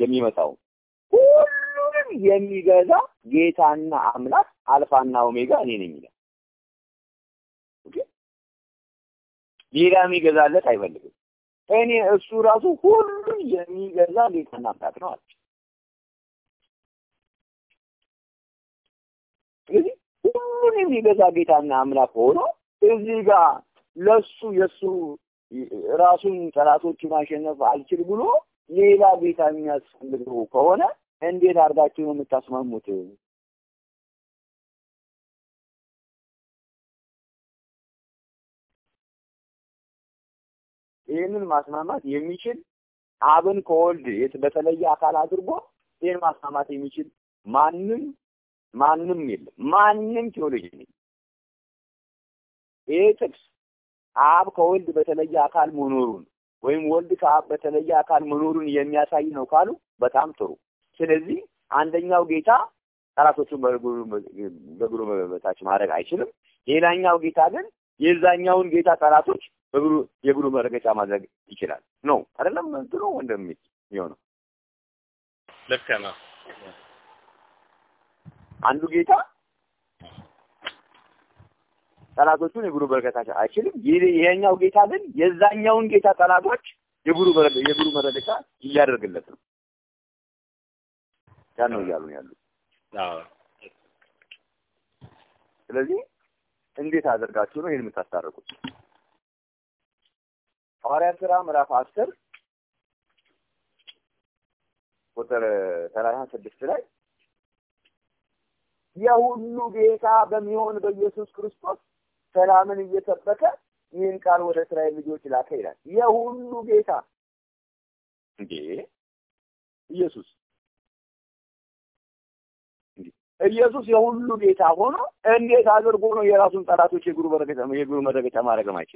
የሚመጣው ሁሉንም የሚገዛ ጌታና አምላክ አልፋና ኦሜጋ እኔ ነኝ ይላል። ኦኬ ሌላ የሚገዛለት አይፈልግም። እኔ እሱ ራሱ ሁሉን የሚገዛ ጌታና አምላክ ነው አለ። ስለዚህ ሁሉን የሚገዛ ጌታና አምላክ ሆኖ እዚህ ጋር ለሱ የሱ ራሱን ጠላቶቹ ማሸነፍ አልችል ብሎ ሌላ ጌታ የሚያስፈልገው ከሆነ እንዴት አድርጋችሁ ነው የምታስማሙት? ይህንን ማስማማት የሚችል አብን ከወልድ የት በተለየ አካል አድርጎ ይህን ማስማማት የሚችል ማንም ማንም የለም። ማንም ቴዎሎጂ የለም። ይህ ጥቅስ አብ ከወልድ በተለየ አካል መኖሩን ወይም ወልድ ከአብ በተለየ አካል መኖሩን የሚያሳይ ነው ካሉ በጣም ጥሩ። ስለዚህ አንደኛው ጌታ ጠላቶቹን በእግሩ በታች ማድረግ አይችልም። ሌላኛው ጌታ ግን የዛኛውን ጌታ ጠላቶች በእግሩ የእግሩ መረገጫ ማድረግ ይችላል። ነው አይደለም? እንትኑ ወንድም የሚሆነው ልክ ነው። አንዱ ጌታ ጠላቶቹን የእግሩ በረከታ አይችልም። ይሄኛው ጌታ ግን የዛኛውን ጌታ ጠላቶች የእግሩ የእግሩ መረገጫ እያደርግለት ነው። ያ ነው እያሉ ነው ያሉት። አዎ ስለዚህ እንዴት አድርጋችሁ ነው ይህን የምታስታርቁት? ሐዋርያት ሥራ ምዕራፍ አስር ቁጥር ሰላሳ ስድስት ላይ የሁሉ ጌታ በሚሆን በኢየሱስ ክርስቶስ ሰላምን እየሰበከ ይህን ቃል ወደ እስራኤል ልጆች ላከ ይላል። የሁሉ ጌታ እንዴ ኢየሱስ ኢየሱስ የሁሉ ጌታ ሆኖ እንዴት አድርጎ ነው የራሱን ጠላቶች የእግሩ መረገጫ የእግሩ መረገጫ ማድረግ ማይችል?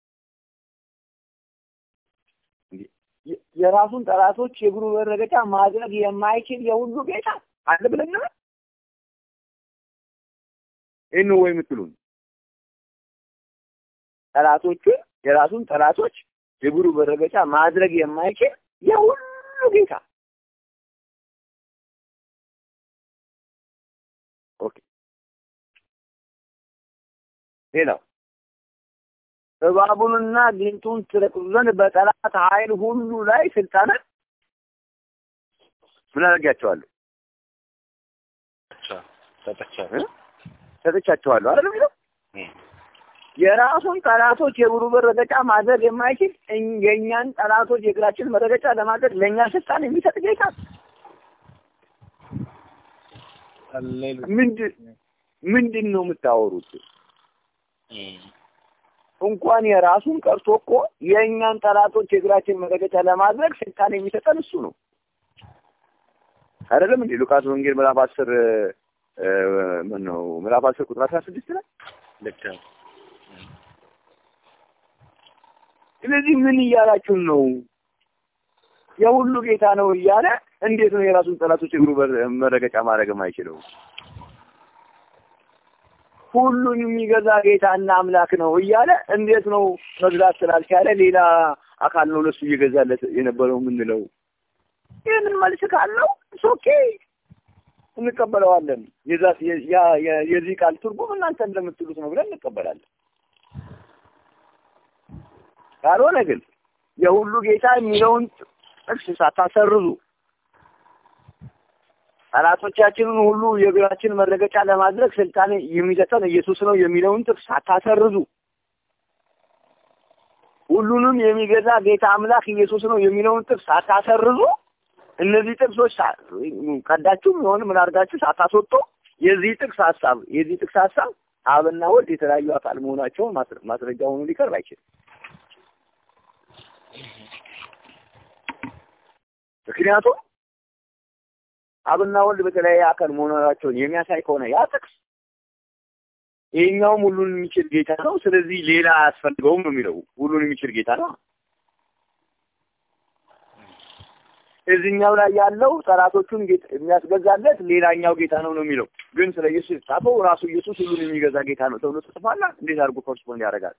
የራሱን ጠላቶች የእግሩ መረገጫ ማድረግ የማይችል የሁሉ ጌታ አለ ብለን ነው ይህን ወይ የምትሉን ጠላቶቹን የራሱን ጠላቶች የእግሩ መረገጫ ማድረግ የማይችል የሁሉ ጌታ ኦኬ። ሌላው እባቡንና ጊንጡን ትረግጡ ዘንድ በጠላት ኃይል ሁሉ ላይ ስልጣንን ምን አደርጋቸዋለሁ? ሰጥቻለሁ። ሰጥቻቸዋለሁ አይደል የሚለው የራሱን ጠላቶች የእግሩ መረገጫ ማድረግ የማይችል የእኛን ጠላቶች የእግራችን መረገጫ ለማድረግ ለእኛ ስልጣን የሚሰጥ ጌታ ምንድን ምንድን ነው የምታወሩት? እንኳን የራሱን ቀርቶ እኮ የእኛን ጠላቶች የእግራችን መረገጫ ለማድረግ ስልጣን የሚሰጠን እሱ ነው። አይደለም እንዴ? ሉቃስ ወንጌል ምዕራፍ አስር ምን ነው ምዕራፍ አስር ቁጥር አስራ ስድስት ላይ ልክ ነው። ስለዚህ ምን እያላችሁን ነው? የሁሉ ጌታ ነው እያለ እንዴት ነው የራሱን ጠላቶች እግሩ መረገጫ ማድረግ የማይችለው? ሁሉን የሚገዛ ጌታና አምላክ ነው እያለ እንዴት ነው መግዛት ስላልቻለ ሌላ አካል ነው ለሱ እየገዛለት የነበረው የምንለው? ይህንን መልስ ካለው ኦኬ እንቀበለዋለን። የዛ የዚህ ቃል ትርጉም እናንተ እንደምትሉት ነው ብለን እንቀበላለን። ካልሆነ ግን የሁሉ ጌታ የሚለውን ጥቅስ ሳታሰርዙ ጠላቶቻችንን ሁሉ የእግራችን መረገጫ ለማድረግ ስልጣን የሚሰጠን ኢየሱስ ነው የሚለውን ጥቅስ ሳታሰርዙ ሁሉንም የሚገዛ ጌታ አምላክ ኢየሱስ ነው የሚለውን ጥቅስ ሳታሰርዙ እነዚህ ጥቅሶች ቀዳችሁ የሆነ ምን አድርጋችሁ ሳታስወጡ የዚህ ጥቅስ ሀሳብ የዚህ ጥቅስ ሀሳብ አብና ወልድ የተለያዩ አካል መሆናቸውን ማስረጃ ሆኖ ሊቀርብ አይችልም። ምክንያቱም አብና ወልድ በተለያየ አካል መሆናቸውን የሚያሳይ ከሆነ ያ ጥቅስ ይሄኛውም ሁሉን የሚችል ጌታ ነው፣ ስለዚህ ሌላ አያስፈልገውም ነው የሚለው። ሁሉን የሚችል ጌታ ነው። እዚህኛው ላይ ያለው ጠላቶቹን የሚያስገዛለት ሌላኛው ጌታ ነው ነው የሚለው። ግን ስለ ኢየሱስ የተጻፈው ራሱ ኢየሱስ ሁሉን የሚገዛ ጌታ ነው ተብሎ ተጽፏል። እንዴት አድርጎ ኮርስፖንድ ያደርጋል?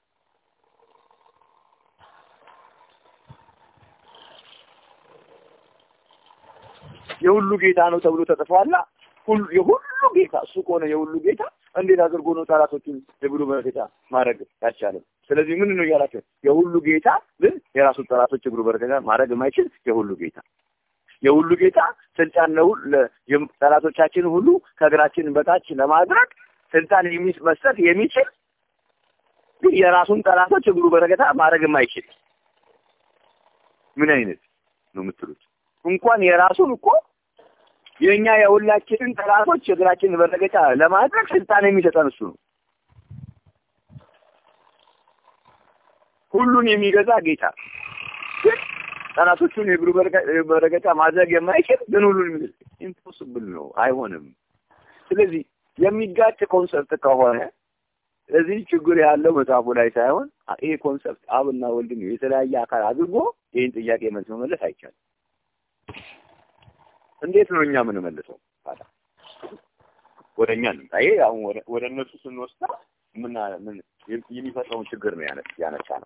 የሁሉ ጌታ ነው ተብሎ ተጽፏላ። ሁሉ የሁሉ ጌታ እሱ ከሆነ የሁሉ ጌታ እንዴት አድርጎ ነው ጠላቶችን የብሉ በረከታ ማድረግ ያልቻለም? ስለዚህ ምን ነው እያላቸው የሁሉ ጌታ ግን የራሱን ጠላቶች የብሉ በረከታ ማድረግ የማይችል የሁሉ ጌታ የሁሉ ጌታ ስልጣን ነው ጠላቶቻችን ሁሉ ከእግራችን በታች ለማድረግ ስልጣን መስጠት የሚችል ግን የራሱን ጠላቶች እግሩ በረከታ ማድረግ የማይችል ምን አይነት ነው የምትሉት? እንኳን የራሱን እኮ የኛ የሁላችንን ጠላቶች እግራችን በረከታ ለማድረግ ስልጣን የሚሰጠን እሱ ነው። ሁሉን የሚገዛ ጌታ ግን ጠላቶቹን የእግሩ በረከታ ማድረግ የማይችል ግን ሁሉን የሚገዛ ኢምፖስብል ነው፣ አይሆንም። ስለዚህ የሚጋጭ ኮንሰፕት ከሆነ እዚህ ችግር ያለው መጽሐፉ ላይ ሳይሆን ይሄ ኮንሰፕት አብና ወልድን የተለያየ አካል አድርጎ ይህን ጥያቄ መልስ መመለስ አይቻልም። እንዴት ነው እኛ የምንመልሰው? ታዲያ ወደ እኛ እንምጣ። ይሄ አሁን ወደ እነሱ ስንወስዳ ምን ምን የሚፈጥረውን ችግር ነው ያነሳ ነው።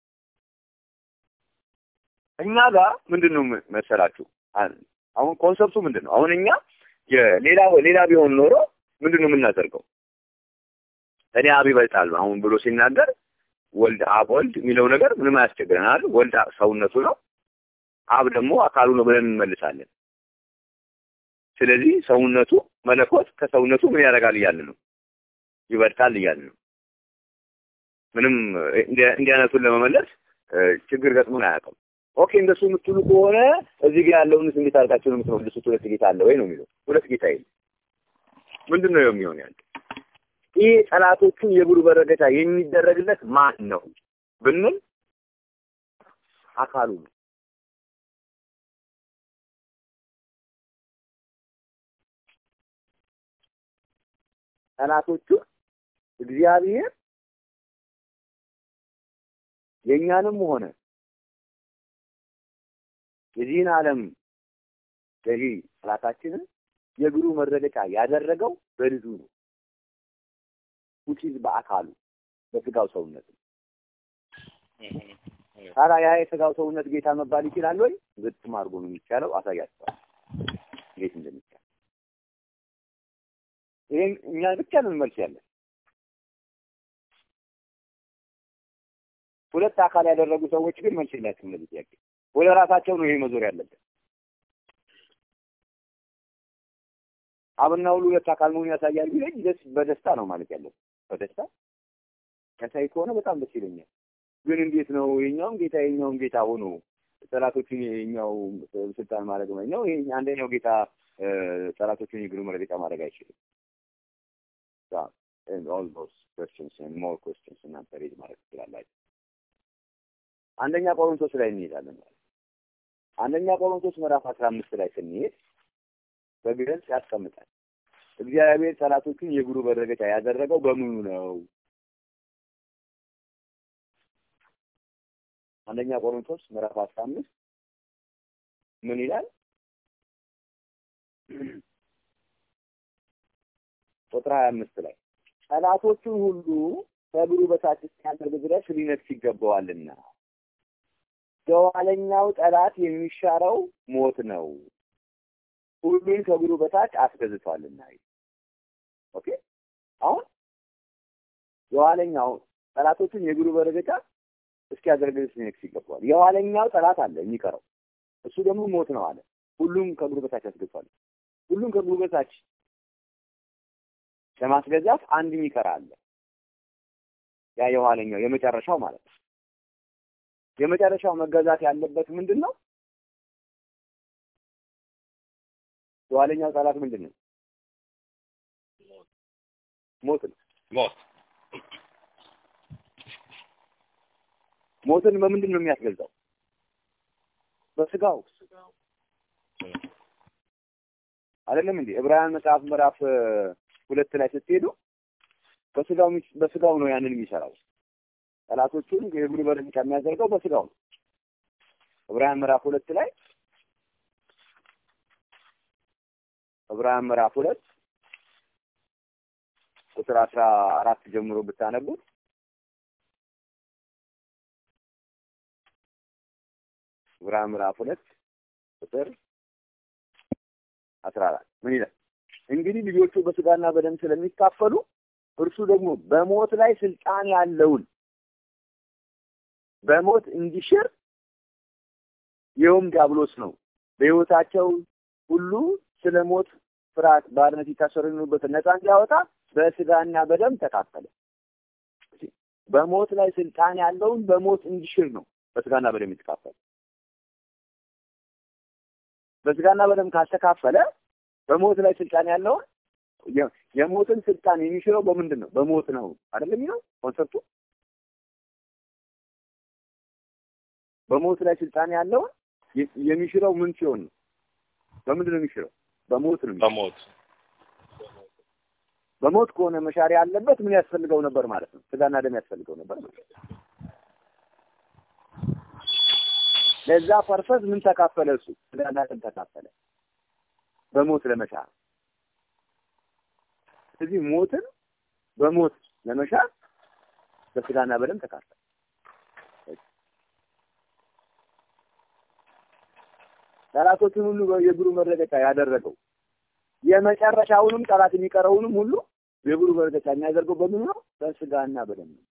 እኛ ጋር ምንድን ነው መሰላችሁ? አሁን ኮንሰፕቱ ምንድን ነው? አሁን እኛ የሌላ ሌላ ቢሆን ኖሮ ምንድን ነው የምናደርገው? እኔ አብ ይበልጣል አሁን ብሎ ሲናገር ወልድ አብ ወልድ የሚለው ነገር ምንም አያስቸግረናል። ወልድ ሰውነቱ ነው፣ አብ ደግሞ አካሉ ነው ብለን እንመልሳለን። ስለዚህ ሰውነቱ መለኮት ከሰውነቱ ምን ያደርጋል እያልን ነው፣ ይበልጣል እያልን ነው። ምንም እንዲህ አይነቱን ለመመለስ ችግር ገጥሞን አያውቅም። ኦኬ እንደሱ የምትሉ ከሆነ እዚህ ጋር ያለውን እንዴት አድርጋችሁ ነው የምትመልሱት? ሁለት ጌታ አለ ወይ ነው የሚለው። ሁለት ጌታ የለም። ምንድን ነው የሚሆን ያለ ይህ ጠላቶቹን የብሩ በረከታ የሚደረግለት ማን ነው ብንል አካሉ ነው። ጠላቶቹ እግዚአብሔር የእኛንም ሆነ የዚህን ዓለም ገዢ ጠላታችንን የእግሩ መረገጫ ያደረገው በልጁ ነው። ውጪዝ በአካሉ በስጋው ሰውነት ታዲያ ያ የስጋው ሰውነት ጌታ መባል ይችላል ወይ? ግጥም አድርጎ ነው የሚቻለው። አሳያቸዋል እንዴት እንደሚቻል። ይሄን እኛ ብቻ ነን መልስ ያለን። ሁለት አካል ያደረጉ ሰዎች ግን መልስ የላቸውም ለዚህ ጥያቄ። ወደ ራሳቸው ነው ይሄ መዞር ያለበት። አብና ሁሉ ሁለት አካል መሆኑን ያሳያል ቢለኝ ደስ በደስታ ነው ማለት ያለበት። በደስታ ያሳይ ከሆነ በጣም ደስ ይለኛል። ግን እንዴት ነው የኛውም ጌታ የኛውም ጌታ ሆኖ ጠላቶችን የኛው ስልጣን ማድረግ ነው? ይሄ አንደኛው ጌታ ጠላቶችን የእግሩ መረገጫ ማድረግ አይችልም። ኦል ዶስ questions and more questions እናንተ ሬድ ማድረግ ትችላላችሁ። አንደኛ ቆሮንቶስ ላይ እንሄዳለን። አንደኛ ቆሮንቶስ ምዕራፍ አስራ አምስት ላይ ስንሄድ በግልጽ ያስቀምጣል። እግዚአብሔር ጠላቶቹን የእግሩ መረገጫ ያደረገው በምኑ ነው? አንደኛ ቆሮንቶስ ምዕራፍ አስራ አምስት ምን ይላል? ቁጥር ሀያ አምስት ላይ ጠላቶቹን ሁሉ ከእግሩ በታች እስኪያደርግ ድረስ ሊነግስ ይገባዋልና የኋለኛው ጠላት የሚሻረው ሞት ነው፣ ሁሉን ከእግሩ በታች አስገዝቷልና። ኦኬ አሁን የኋለኛው ጠላቶቹን የእግሩ መረገጫ እስኪያደርግ ድረስ ሊነግስ ይገባዋል። የኋለኛው ጠላት አለ የሚቀረው፣ እሱ ደግሞ ሞት ነው አለ። ሁሉም ከእግሩ በታች አስገዝቷል። ሁሉም ከእግሩ በታች ለማስገዛት አንድ የሚቀር አለ። ያ የኋለኛው የመጨረሻው ማለት ነው። የመጨረሻው መገዛት ያለበት ምንድን ነው? የኋለኛው ጠላት ምንድን ነው? ሞት ነው። ሞት ሞትን በምንድን ነው የሚያስገዛው? በስጋው አይደለም እንዴ? ዕብራውያን መጽሐፍ ምዕራፍ ሁለት ላይ ስትሄዱ በስጋው በስጋው ነው ያንን የሚሰራው። ጠላቶቹን የእግሩ መረገጫ የሚያደርገው በስጋው ነው። ዕብራውያን ምዕራፍ ሁለት ላይ ዕብራውያን ምዕራፍ ሁለት ቁጥር አስራ አራት ጀምሮ ብታነቡት ዕብራውያን ምዕራፍ ሁለት ቁጥር አስራ አራት ምን ይላል? እንግዲህ ልጆቹ በስጋና በደም ስለሚካፈሉ እርሱ ደግሞ በሞት ላይ ስልጣን ያለውን በሞት እንዲሽር ይኸውም ዲያብሎስ ነው። በሕይወታቸው ሁሉ ስለ ሞት ፍርሃት ባርነት የታሰሩ የሆኑበትን ነፃ እንዲያወጣ በስጋና በደም ተካፈለ። በሞት ላይ ስልጣን ያለውን በሞት እንዲሽር ነው በስጋና በደም የተካፈለ። በስጋና በደም ካልተካፈለ በሞት ላይ ስልጣን ያለውን የሞትን ስልጣን የሚሽረው በምንድን ነው? በሞት ነው አይደለም የሚለው ኮንሰፕቱ። በሞት ላይ ስልጣን ያለውን የሚሽረው ምን ሲሆን ነው? በምንድን ነው የሚሽረው? በሞት ነው። በሞት በሞት ከሆነ መሻር ያለበት ምን ያስፈልገው ነበር ማለት ነው? ስጋና ደም ያስፈልገው ነበር ማለት ነው። ለዛ ፐርፐዝ ምን ተካፈለ? እሱ ስጋና ደም ተካፈለ በሞት ለመሻር። ስለዚህ ሞትን በሞት ለመሻር በስጋና በደም ተካፈለ። ጠላቶችን ሁሉ የእግሩ መረገጫ ያደረገው የመጨረሻውንም ጠላት የሚቀረውንም ሁሉ የእግሩ መረገጫ የሚያደርገው በምን ነው? በስጋና በደም ነው።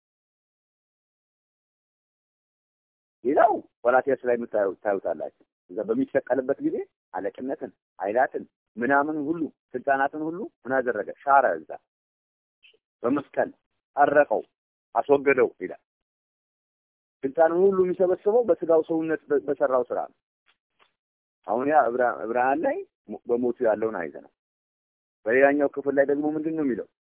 ሌላው ቆላትያስ ላይ ታዩታላችሁ። እዛ በሚሰቀልበት ጊዜ አለቅነትን፣ ኃይላትን፣ ምናምን ሁሉ ስልጣናትን ሁሉ ምን አደረገ? ሻረ። እዛ በመስቀል ጠረቀው፣ አስወገደው ይላል። ስልጣኑን ሁሉ የሚሰበስበው በስጋው ሰውነት በሰራው ስራ ነው። አሁን ያ ዕብራውያን ላይ በሞቱ ያለውን አይዘናል። በሌላኛው ክፍል ላይ ደግሞ ምንድን ነው የሚለው?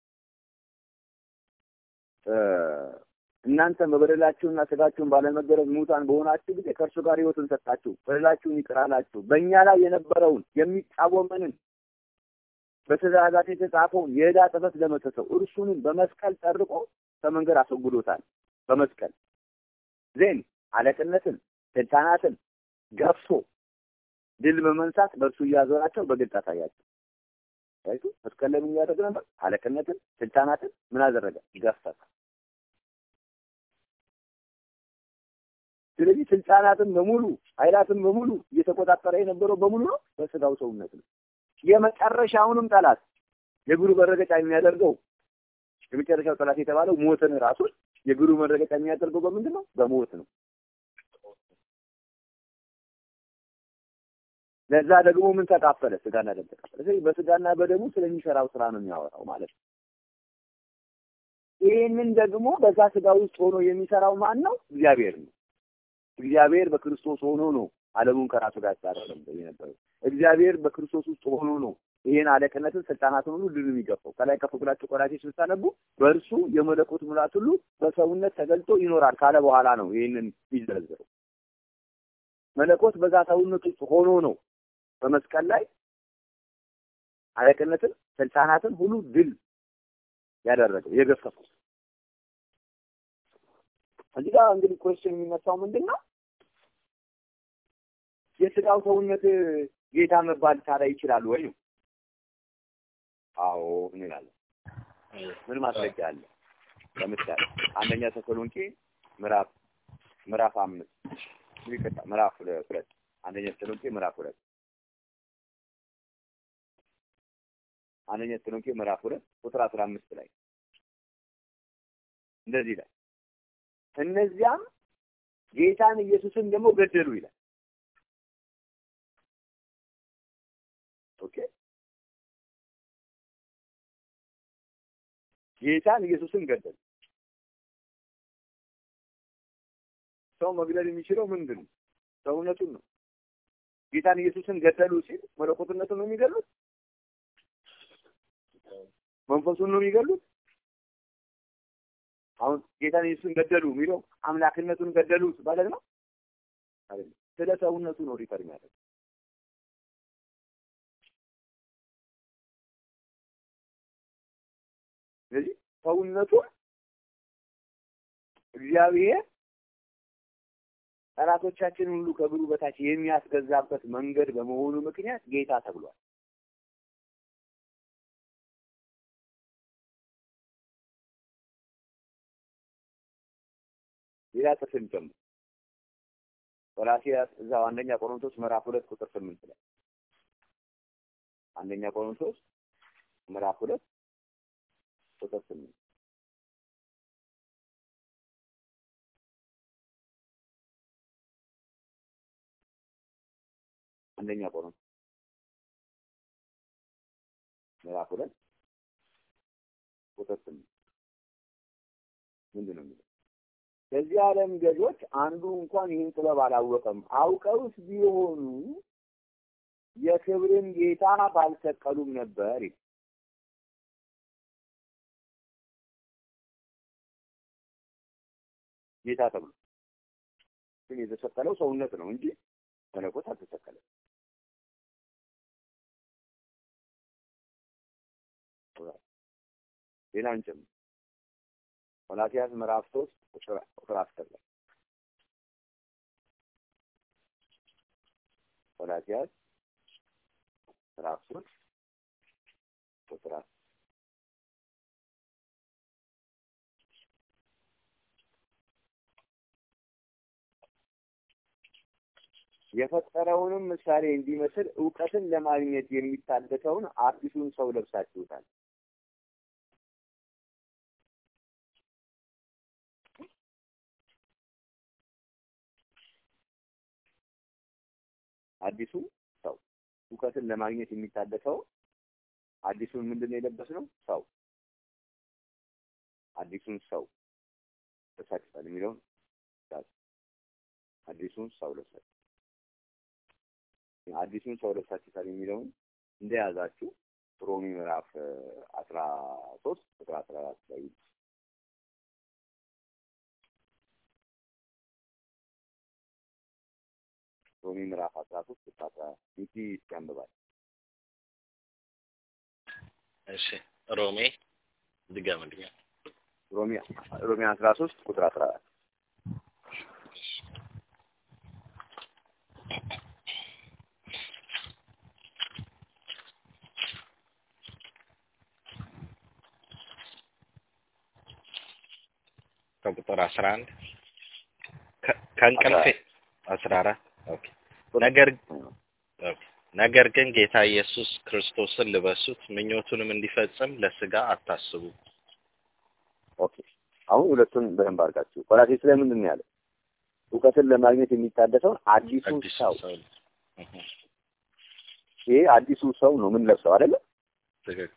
እናንተም በበደላችሁና ስጋችሁን ባለመገረዝ ሙታን በሆናችሁ ጊዜ ከእርሱ ጋር ሕይወትን ሰጣችሁ፣ በደላችሁን ይቅር አላችሁ። በእኛ ላይ የነበረውን የሚቃወመንን በትእዛዛት የተጻፈውን የዕዳ ጽሕፈት ደመሰሰው፣ እርሱንም በመስቀል ጠርቆ ከመንገድ አስወግዶታል። በመስቀል ዜን አለቅነትን፣ ስልጣናትን ገፍቶ ድል በመንሳት በእርሱ እያዞራቸው በግልጽ አሳያቸው። አይቱ መስቀል ላይ ምን እያደረገ ነበር? አለቅነትን፣ ስልጣናትን ምን አደረገ? ገፈተ። ስለዚህ ስልጣናትን በሙሉ ኃይላትን በሙሉ እየተቆጣጠረ የነበረው በሙሉ ነው በስጋው ሰውነት ነው። የመጨረሻውንም ጠላት የእግሩ መረገጫ የሚያደርገው የመጨረሻው ጠላት የተባለው ሞትን ራሱን የእግሩ መረገጫ የሚያደርገው በምንድን ነው? በሞት ነው። ለዛ ደግሞ ምን ተካፈለ? ስጋና ደም ተካፈለ። ስለዚህ በስጋና በደሙ ስለሚሰራው ስራ ነው የሚያወራው ማለት ነው። ይህንን ደግሞ በዛ ስጋ ውስጥ ሆኖ የሚሰራው ማን ነው? እግዚአብሔር ነው። እግዚአብሔር በክርስቶስ ሆኖ ነው ዓለሙን ከራሱ ጋር ያስታረቀው የነበረው። እግዚአብሔር በክርስቶስ ውስጥ ሆኖ ነው ይሄን አለቅነትን ስልጣናትን ሁሉ ድል የሚገፋው። ከላይ ከፍ ብላችሁ ቆላሴስ ስታነቡ በእርሱ የመለኮት ሙላት ሁሉ በሰውነት ተገልጦ ይኖራል ካለ በኋላ ነው ይህንን የሚዘረዝረው። መለኮት በዛ ሰውነት ውስጥ ሆኖ ነው በመስቀል ላይ አለቅነትን ስልጣናትን ሁሉ ድል ያደረገው የገፈፈው። እዚህ ጋር እንግዲህ ኮስችን የሚነሳው ምንድን ነው? የስጋው ሰውነት ጌታ መባል ታዲያ ይችላል ወይ? አዎ እንላለን። ምን ማስረጃ አለ? ለምሳሌ አንደኛ ተሰሎንቄ ምዕራፍ ምዕራፍ አምስት ይቅርታ፣ ምዕራፍ ሁለት አንደኛ ተሰሎንቄ ምዕራፍ ሁለት አንደኛ ተሰሎንቄ ምዕራፍ ሁለት ቁጥር አስራ አምስት ላይ እንደዚህ ይላል፣ እነዚያም ጌታን ኢየሱስን ደግሞ ገደሉ ይላል። ኦኬ ጌታን ኢየሱስን ገደሉ። ሰው መግደል የሚችለው ምንድን ነው? ሰውነቱን ነው። ጌታን ኢየሱስን ገደሉ ሲል መለኮትነቱን ነው የሚገሉት? መንፈሱን ነው የሚገሉት? አሁን ጌታን ኢየሱስን ገደሉ የሚለው አምላክነቱን ገደሉት ማለት ነው አይደለም። ስለ ሰውነቱ ነው ሪፈር የሚያደርግ ስለዚህ ሰውነቱን እግዚአብሔር ጠላቶቻችን ሁሉ ከእግሩ በታች የሚያስገዛበት መንገድ በመሆኑ ምክንያት ጌታ ተብሏል። ሌላ ጥቅም ጨምሮ ቆላስይስ እዛው አንደኛ ቆሮንቶስ ምዕራፍ ሁለት ቁጥር ስምንት ላይ አንደኛ ቆሮንቶስ ምዕራፍ ሁለት ቁጥር ስምንት አንደኛ ቆሮንቶስ ምዕራፍ ሁለት ቁጥር ስምንት ምንድን ነው የሚለው? ከዚህ ዓለም ገዦች አንዱ እንኳን ይህን ጥበብ አላወቀም። አውቀውስ ቢሆኑ የክብርን ጌታ ባልሰቀሉም ነበር ይላል። ጌታ ተብሎ ግን የተሰቀለው ሰውነት ነው እንጂ መለኮት አልተሰቀለም። ሌላ እንጨምር። ቆላስይስ ምዕራፍ ሶስት ቁጥር አስር ላይ ቆላስይስ ምዕራፍ ሶስት ቁጥር አስር የፈጠረውንም ምሳሌ እንዲመስል እውቀትን ለማግኘት የሚታደሰውን አዲሱን ሰው ለብሳችሁታል። አዲሱ ሰው እውቀትን ለማግኘት የሚታደሰው አዲሱን ምንድን ነው የለበስነው? ሰው አዲሱን ሰው ለብሳችሁታል የሚለውን አዲሱን ሰው ለብሳችሁ አዲሱን ሰው ለብሳችሁታል የሚለውን እንደያዛችሁ ሮሚ ምዕራፍ አስራ ሶስት ቁጥር አስራ አራት ላይ ሮሚ ምዕራፍ አስራ ሶስት ቁጥር አስራ አራት ሚኪ ያንብባል። እሺ ሮሜ ድገምልኝ። ሮሚ ሮሚ አስራ ሶስት ቁጥር አስራ አራት ከቁጥር አስራ አንድ ከእንቅልፌ አስራ አራት ኦኬ ነገር ኦኬ ነገር ግን ጌታ ኢየሱስ ክርስቶስን ልበሱት፣ ምኞቱንም እንዲፈጽም ለስጋ አታስቡ። ኦኬ አሁን ሁለቱን በደንብ አድርጋችሁ ቆላሴስ ላይ ምንድን ነው ያለው? እውቀትን ለማግኘት የሚታደሰውን አዲሱ አዲሱ ሰው ሰው እህ፣ ይሄ አዲሱ ሰው ነው ምን ለብሰው አይደለ? ትክክል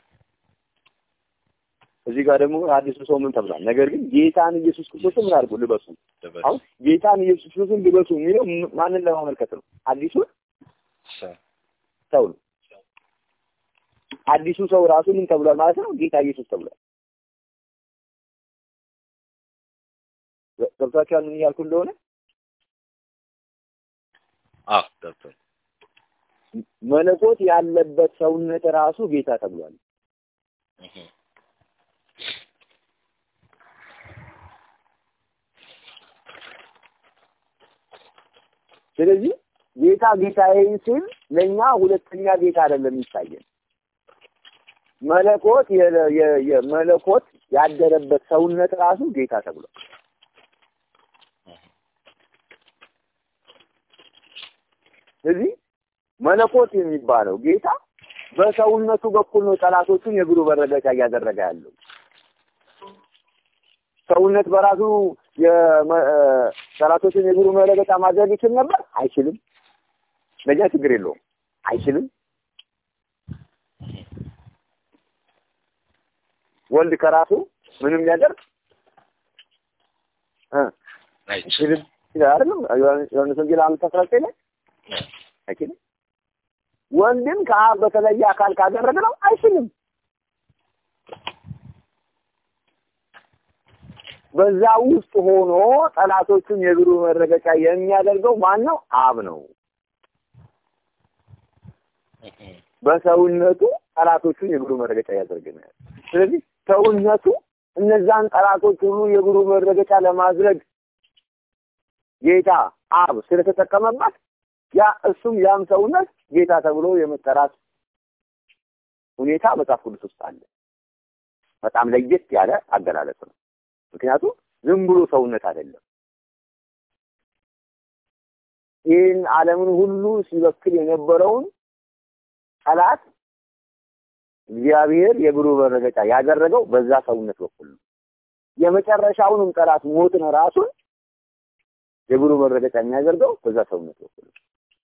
እዚህ ጋር ደግሞ አዲሱ ሰው ምን ተብሏል? ነገር ግን ጌታን ኢየሱስ ክርስቶስን ምን አድርጉ ልበሱ። ልበስ አሁን ጌታን ኢየሱስ ክርስቶስን ልበሱ የሚለው ም- ማንን ለማመልከት ነው? አዲሱን ሰው ሰው ነው። አዲሱ ሰው ራሱ ምን ተብሏል ማለት ነው? ጌታ ኢየሱስ ተብሏል። ገብቷችኋል ምን እያልኩ እንደሆነ? አዎ ገብቶኝ መለኮት ያለበት ሰውነት ራሱ ጌታ ተብሏል። እህ፣ ስለዚህ ጌታ ጌታዬን ሲል ለእኛ ሁለተኛ ጌታ አይደለም የሚታየን መለኮት የ- የ- የመለኮት ያደረበት ሰውነት ራሱ ጌታ ተብሏል። ስለዚህ መለኮት የሚባለው ጌታ በሰውነቱ በኩል ነው ጠላቶቹን የእግሩ መረገጫ እያደረገ ያለው። ሰውነት በራሱ የመ- እ፣ ጠላቶችን የእግሩ መረገጫ ማድረግ ይችል ነበር? አይችልም። ለኛ ችግር የለውም። አይችልም። ወልድ ከራሱ ምንም ሊያደርግ እ አይችልም አይችልም ይላል አይደለም? ዮሐንስ ወንጌል አምስት አስራ ዘጠኝ ላይ አይችልም። ወንድም ከአብ በተለየ አካል ካደረገ ነው አይችልም። በዛ ውስጥ ሆኖ ጠላቶቹን የእግሩ መረገጫ የሚያደርገው ማን ነው? አብ ነው። እህ፣ በሰውነቱ ጠላቶቹን የእግሩ መረገጫ ያደርገናል። ስለዚህ ሰውነቱ እነዛን ጠላቶች ሁሉ የእግሩ መረገጫ ለማድረግ ጌታ አብ ስለተጠቀመበት ያ እሱም ያም ሰውነት ጌታ ተብሎ የመጠራት ሁኔታ መጽሐፍ ቅዱስ ውስጥ አለ። በጣም ለየት ያለ አገላለጽ ነው። ምክንያቱም ዝም ብሎ ሰውነት አይደለም። ይህን ዓለምን ሁሉ ሲበክል የነበረውን ጠላት እግዚአብሔር የብሩህ መረገጫ ያደረገው በዛ ሰውነት በኩል ነው። የመጨረሻውንም ጠላት ሞትን ራሱን የብሩህ መረገጫ የሚያደርገው በዛ ሰውነት በኩል ነው።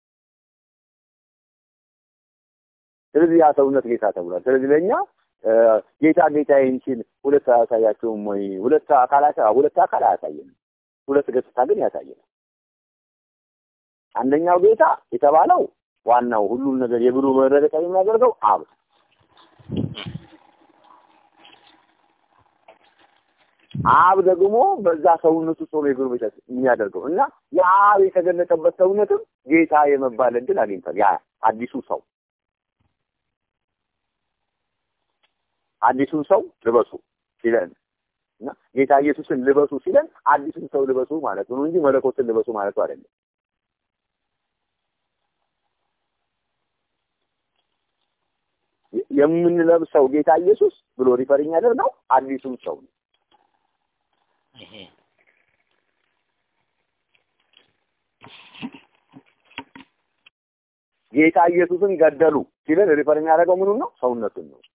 ስለዚህ ያ ሰውነት ጌታ ተብሏል። ስለዚህ ለእኛ ጌታ ጌታዬን ሲል ሁለት አያሳያቸውም ወይ? ሁለት አካላት ሁለት አካል አያሳየንም። ሁለት ገጽታ ግን ያሳየናል። አንደኛው ጌታ የተባለው ዋናው ሁሉም ነገር የብሩህ መረገጫ የሚያደርገው አብ አብ ደግሞ በዛ ሰውነቱ ውስጥ ሆኖ የብሩህ መረገጫ የሚያደርገው እና የአብ የተገለጠበት ሰውነትም ጌታ የመባል እድል አግኝቷል። ያ አዲሱ ሰው አዲሱን ሰው ልበሱ ሲለን እና ጌታ ኢየሱስን ልበሱ ሲለን አዲሱን ሰው ልበሱ ማለት ነው እንጂ መለኮትን ልበሱ ማለቱ አይደለም። የምንለብሰው ጌታ ኢየሱስ ብሎ ሪፈር የሚያደርገው አዲሱን ሰው ነው። ጌታ ኢየሱስን ገደሉ ሲለን ሪፈር የሚያደርገው ምኑን ነው? ሰውነቱን ነው።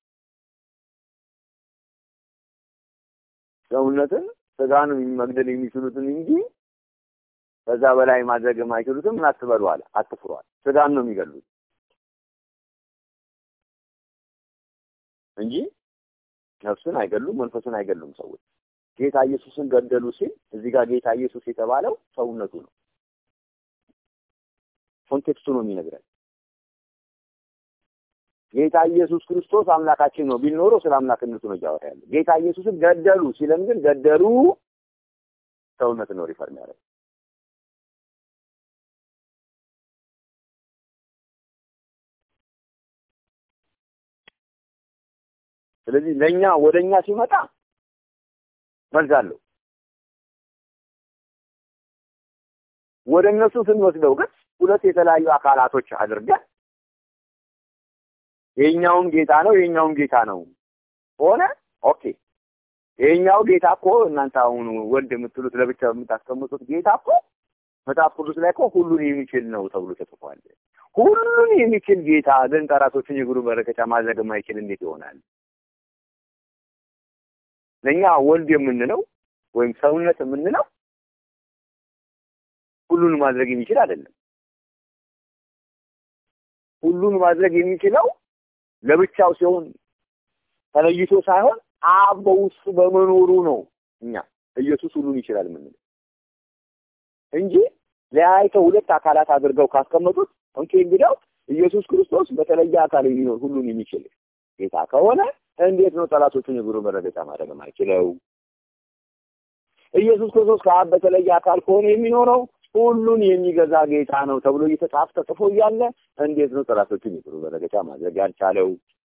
ሰውነትን ስጋን መግደል የሚችሉትን እንጂ ከዛ በላይ ማድረግ የማይችሉትን ምን አትበሉ አለ፣ አትፍሩ አለ። ስጋን ነው የሚገሉት እንጂ ነፍስን አይገሉም፣ መንፈስን አይገሉም። ሰዎች ጌታ ኢየሱስን ገደሉ ሲል እዚህ ጋር ጌታ ኢየሱስ የተባለው ሰውነቱ ነው። ኮንቴክስቱ ነው የሚነግረን። ጌታ ኢየሱስ ክርስቶስ አምላካችን ነው ቢል ኖሮ ስለ አምላክነቱ ነው እያወራ ያለው። ጌታ ኢየሱስን ገደሉ ሲለን ግን ገደሉ ሰውነት ነው ሪፈር የሚያደርገው። ስለዚህ ለእኛ ወደ እኛ ሲመጣ መልስ አለው። ወደ እነሱ ስንወስደው ግን ሁለት የተለያዩ አካላቶች አድርገን የኛውም ጌታ ነው የኛውም ጌታ ነው ሆነ። ኦኬ የኛው ጌታ እኮ እናንተ አሁን ወልድ የምትሉት ለብቻ የምታስቀምጡት ጌታ እኮ መጽሐፍ ቅዱስ ላይ እኮ ሁሉን የሚችል ነው ተብሎ ተጽፏል። ሁሉን የሚችል ጌታ ግን ጠላቶችን የእግሩ መረገጫ ማድረግ የማይችል እንዴት ይሆናል? ለእኛ ወልድ የምንለው ወይም ሰውነት የምንለው ሁሉን ማድረግ የሚችል አይደለም። ሁሉን ማድረግ የሚችለው ለብቻው ሲሆን ተለይቶ ሳይሆን አብ በውስጡ በመኖሩ ነው። እኛ ኢየሱስ ሁሉን ይችላል የምንለው እንጂ ለያይተው ሁለት አካላት አድርገው ካስቀመጡት ኦኬ፣ እንግዲያው ኢየሱስ ክርስቶስ በተለየ አካል የሚኖር ሁሉን የሚችል ጌታ ከሆነ እንዴት ነው ጠላቶቹን የእግሩ መረገጫ ማድረግ የማይችለው? ኢየሱስ ክርስቶስ ከአብ በተለየ አካል ከሆነ የሚኖረው ሁሉን የሚገዛ ጌታ ነው ተብሎ እየተጻፈ ተጽፎ እያለ እንዴት ነው ጠላቶችን የእግሩ መረገጫ ማድረግ ያልቻለው?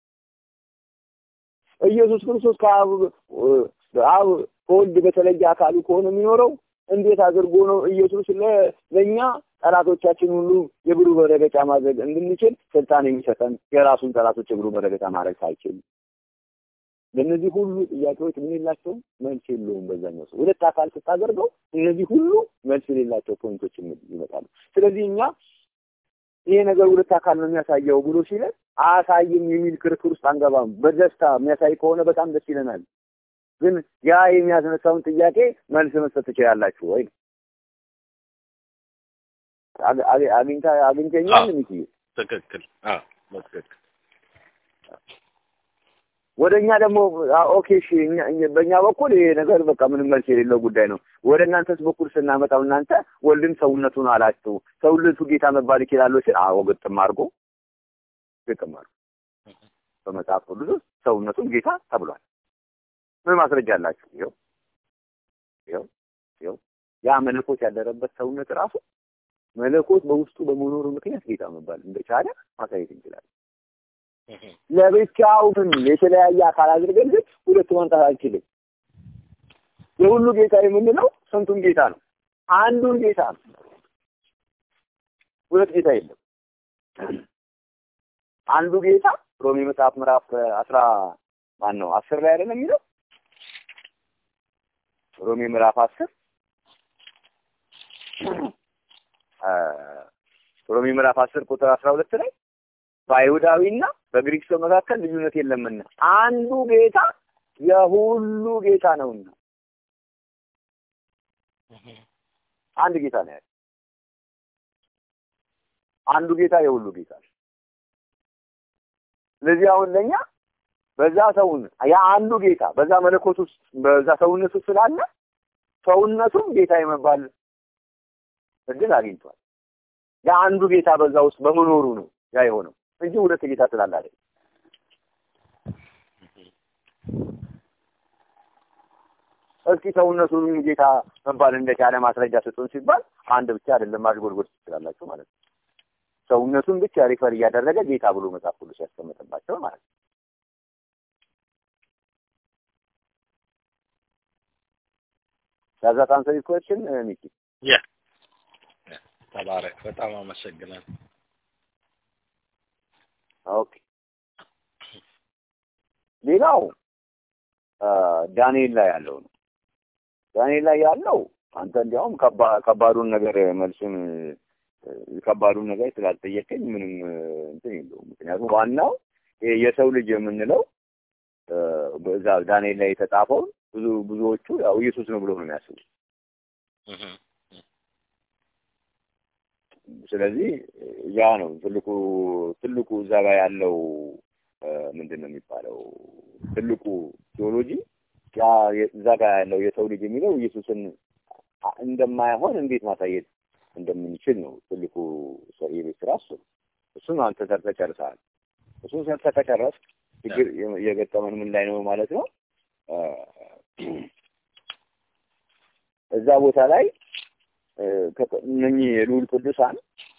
ኢየሱስ ክርስቶስ ከአብ አብ ከወልድ በተለየ አካሉ ከሆነ የሚኖረው እንዴት አድርጎ ነው ኢየሱስ ለእኛ ጠላቶቻችን ሁሉ የእግሩ መረገጫ ማድረግ እንድንችል ስልጣን የሚሰጠን የራሱን ጠላቶች የእግሩ መረገጫ ማድረግ ሳይችል? ለእነዚህ ሁሉ ጥያቄዎች ምን የላቸውም? መልስ የለውም። በዛኛው ሰው ሁለት አካል ስታደርገው እነዚህ ሁሉ መልስ የሌላቸው ፖይንቶች ይመጣሉ። ስለዚህ እኛ ይሄ ነገር ሁለት አካል ነው የሚያሳየው ብሎ ሲለን አያሳይም የሚል ክርክር ውስጥ አንገባም። በደስታ የሚያሳይ ከሆነ በጣም ደስ ይለናል። ግን ያ የሚያስነሳውን ጥያቄ መልስ መስጠት ትችላላችሁ ወይ? አግኝታ አግኝተኛል ሚትዬ ትክክል። አዎ በትክክል ወደ እኛ ደግሞ ኦኬ እሺ፣ በእኛ በኩል ይሄ ነገር በቃ ምንም መልስ የሌለው ጉዳይ ነው። ወደ እናንተስ በኩል ስናመጣው እናንተ ወልድን ሰውነቱን አላችሁ፣ ሰውነቱ ጌታ መባል ይችላል ሲል አዎ፣ ግጥም አድርጎ ግጥም አድርጎ በመጽሐፍ ቅዱስ ውስጥ ሰውነቱን ጌታ ተብሏል። ምን ማስረጃ አላችሁ? ይኸው ይኸው ይኸው ያ መለኮት ያደረበት ሰውነት ራሱ መለኮት በውስጡ በመኖሩ ምክንያት ጌታ መባል እንደቻለ ማሳየት እንችላለን። ለብቻው ግን የተለያየ አካል አድርገን ግን ሁለት ማምጣት አልችልም። የሁሉ ጌታ የምንለው ስንቱን ጌታ ነው? አንዱን ጌታ ነው። ሁለት ጌታ የለም። አንዱ ጌታ ሮሜ መጽሐፍ ምዕራፍ አስራ ማን ነው አስር ላይ አይደለም የሚለው ሮሜ ምዕራፍ አስር ሮሜ ምዕራፍ አስር ቁጥር አስራ ሁለት ላይ በአይሁዳዊና በግሪክ ሰው መካከል ልዩነት የለምና አንዱ ጌታ የሁሉ ጌታ ነውና አንድ ጌታ ነው ያለው። አንዱ ጌታ የሁሉ ጌታ ነው። ስለዚህ አሁን ለኛ በዛ ሰውን ያ አንዱ ጌታ በዛ መለኮት ውስጥ በዛ ሰውነት ውስጥ ስላለ ሰውነቱም ጌታ የመባል እድል አግኝቷል። ያ አንዱ ጌታ በዛ ውስጥ በመኖሩ ነው ያ የሆነው እንጂ ሁለት ጌታ ስላለ አይደለም። እስኪ ሰውነቱን ጌታ መባል እንደቻለ ማስረጃ ስጡን ሲባል አንድ ብቻ አይደለም ማድጎድጎድ ትችላላችሁ ማለት ነው። ሰውነቱን ብቻ ሪፈር እያደረገ ጌታ ብሎ መጽሐፍ ቅዱስ ያስቀመጠባቸው ማለት ነው። Does that answer your question, uh, Mickey? ያ ተባረክ። በጣም አመሰግናለሁ። ኦኬ። ሌላው ዳንኤል ላይ ያለው ነው። ዳንኤል ላይ ያለው አንተ እንዲያውም ከባዱን ነገር መልሱን ከባዱን ነገር ስላልጠየቀኝ ምንም እንትን የለውም። ምክንያቱም ዋናው የሰው ልጅ የምንለው በዛ ዳንኤል ላይ የተጻፈውን ብዙ ብዙዎቹ ያው ኢየሱስ ነው ብሎ ነው የሚያስቡ። ስለዚህ ያ ነው ትልቁ ትልቁ እዛ ጋር ያለው ምንድን ነው የሚባለው ትልቁ ቴዎሎጂ ያ እዛ ጋር ያለው የሰው ልጅ የሚለው ኢየሱስን እንደማይሆን እንዴት ማሳየት እንደምንችል ነው ትልቁ የቤት ስራ እሱ ነው። እሱን አንተ ሰርተህ ጨርሰሃል። እሱን ሰርተህ ከጨረስክ ችግር የገጠመን ምን ላይ ነው ማለት ነው እዛ ቦታ ላይ እነኚህ የልዑል ቅዱሳን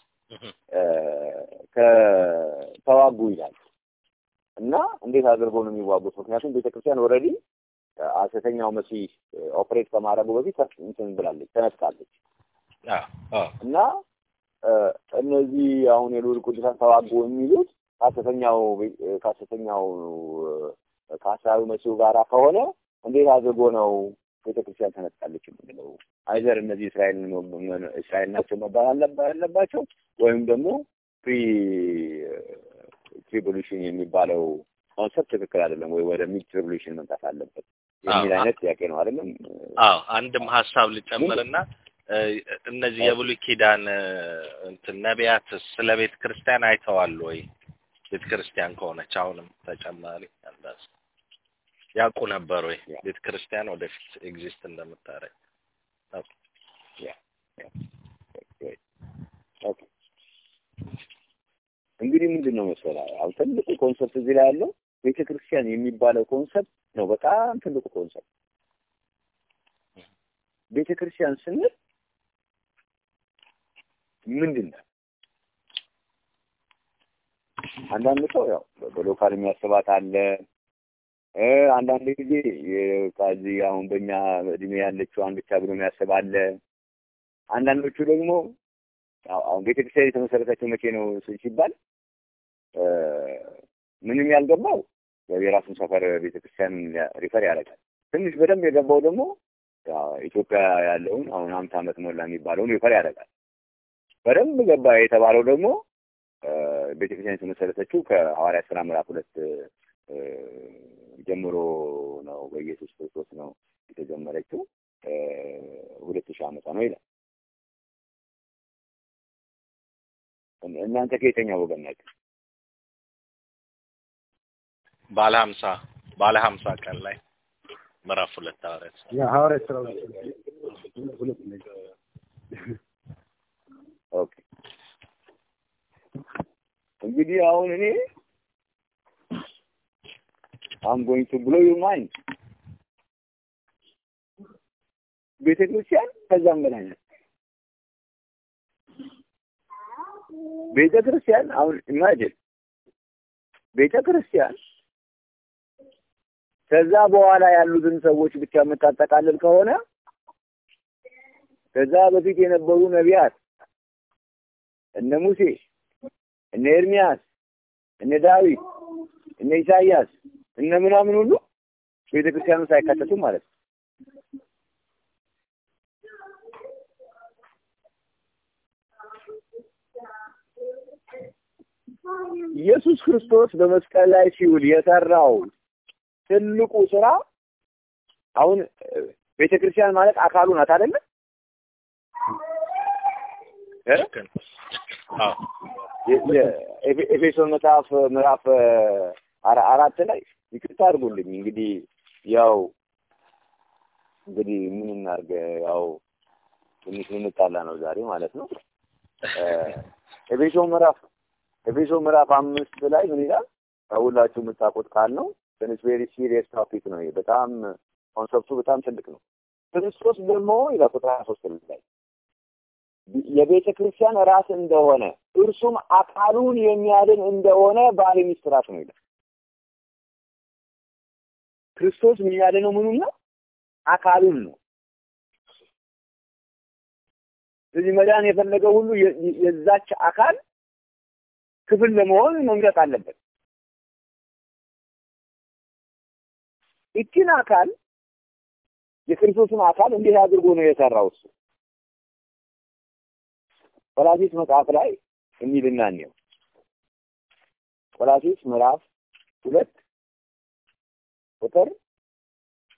ከተዋጉ ይላል እና እንዴት አድርገው ነው የሚዋጉት? ምክንያቱም ቤተክርስቲያን ኦልሬዲ ሐሰተኛው መሲህ ኦፕሬት ከማድረጉ በፊት እንትን ብላለች፣ ተነጥቃለች እና እነዚህ አሁን የልዑል ቅዱሳን ተዋጉ የሚሉት ከሐሰተኛው ከሐሰተኛው ከሐሳዊ መሲሁ ጋራ ከሆነ እንዴት አድርጎ ነው ቤተክርስቲያን ተነጥቃለች የምንለው? አይዘር እነዚህ እስራኤል እስራኤል ናቸው መባል አለባቸው ወይም ደግሞ ፕሪ ትሪቡሉሽን የሚባለው ኮንሰፕት ትክክል አይደለም ወይ ወደ ሚድ ትሪቡሉሽን መምጣት አለበት የሚል አይነት ጥያቄ ነው አይደለም? አዎ አንድም ሀሳብ ልጨምርና እነዚህ የብሉይ ኪዳን እንትን ነቢያት ስለ ቤተ ክርስቲያን አይተዋል ወይ? ቤተ ክርስቲያን ከሆነች አሁንም ተጨማሪ አንዳስ ያውቁ ነበር ወይ ቤተ ክርስቲያን ወደፊት ኤግዚስት እንደምታደርግ? እንግዲህ ምንድን ነው መሰለህ አሁን ትልቁ ኮንሰፕት እዚህ ላይ ያለው ቤተ ክርስቲያን የሚባለው ኮንሰፕት ነው። በጣም ትልቁ ኮንሰፕት ቤተ ክርስቲያን ስንል ምንድን ነው? አንዳንድ ሰው ያው በሎካል የሚያስባት አለ። አንዳንድ ጊዜ ከዚህ አሁን በእኛ እድሜ ያለችዋን ብቻ ብሎ የሚያስብ አለ። አንዳንዶቹ ደግሞ አሁን ቤተክርስቲያን የተመሰረተችው መቼ ነው ሲባል ምንም ያልገባው የራሱን ሰፈር ቤተክርስቲያን ሪፈር ያደርጋል። ትንሽ በደንብ የገባው ደግሞ ኢትዮጵያ ያለውን አሁን ሀምሳ ዓመት ሞላ የሚባለውን ሪፈር ያደርጋል። በደንብ ገባ የተባለው ደግሞ ቤተክርስቲያን የተመሰረተችው ከሐዋርያት ሥራ ምዕራፍ ሁለት ጀምሮ ነው። በኢየሱስ ክርስቶስ ነው የተጀመረችው ሁለት ሺህ ዓመቷ ነው ይላል። እናንተ ከየትኛው ወገን ናችሁ? ባለ ሀምሳ ባለ ሀምሳ ቀን ላይ ምዕራፍ ሁለት ሐዋርያት ሐዋርያት ሥራ ሁለት ኦኬ እንግዲህ አሁን እኔ አም ጎይንግ ቱ ብሎ ዩር ማይንድ ቤተ ክርስቲያን ከዛም በላይ ናት። ቤተ ክርስቲያን አሁን ኢማጂን ቤተ ክርስቲያን ከዛ በኋላ ያሉትን ሰዎች ብቻ የምታጠቃልል ከሆነ ከዛ በፊት የነበሩ ነቢያት እነ ሙሴ፣ እነ ኤርሚያስ፣ እነ ዳዊት፣ እነ ኢሳያስ እነ ምናምን ሁሉ ቤተ ክርስቲያን ውስጥ አይካተቱም ማለት ነው። ኢየሱስ ክርስቶስ በመስቀል ላይ ሲውል የሰራው ትልቁ ስራ አሁን ቤተ ክርስቲያን ማለት አካሉ ናት አይደለ? እ? ልክ ነው። አዎ የ- የ- ኤፌ- ኤፌሶን መጽሐፍ ምዕራፍ አራ- አራት ላይ ይቅርታ አድርጉልኝ እንግዲህ ያው እንግዲህ ምን እናድርግ ያው ትንሽ ልንጣላ ነው ዛሬ ማለት ነው። እ፣ ኤፌሶን ምዕራፍ ኤፌሶን ምዕራፍ አምስት ላይ ምን ይላል? ሁላችሁ የምታውቁት ቃል ነው። ትንሽ ቬሪ ሲሪየስ ቶፒክ ነው። ይሄ በጣም ኮንሰፕቱ በጣም ትልቅ ነው። ክርስቶስ ደግሞ ይላል ቁጥር ሀያ ሶስት ላይ የቤተ ክርስቲያን ራስ እንደሆነ እርሱም አካሉን የሚያድን እንደሆነ ባለ ሚስት ራስ ነው ይላል። ክርስቶስ የሚያድነው ምኑን ነው? አካሉን ነው። ስለዚህ መዳን የፈለገው ሁሉ የ- የዛች አካል ክፍል ለመሆን መምረጥ አለበት። ይችን አካል የክርስቶስን አካል እንዴት አድርጎ ነው የሰራው እሱ? ቆላሲስ መጽሐፍ ላይ የሚልና እንየው። ቆላሲስ ምዕራፍ ሁለት ቁጥር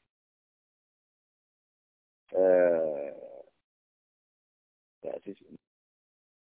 እ፣ ቆላስይስ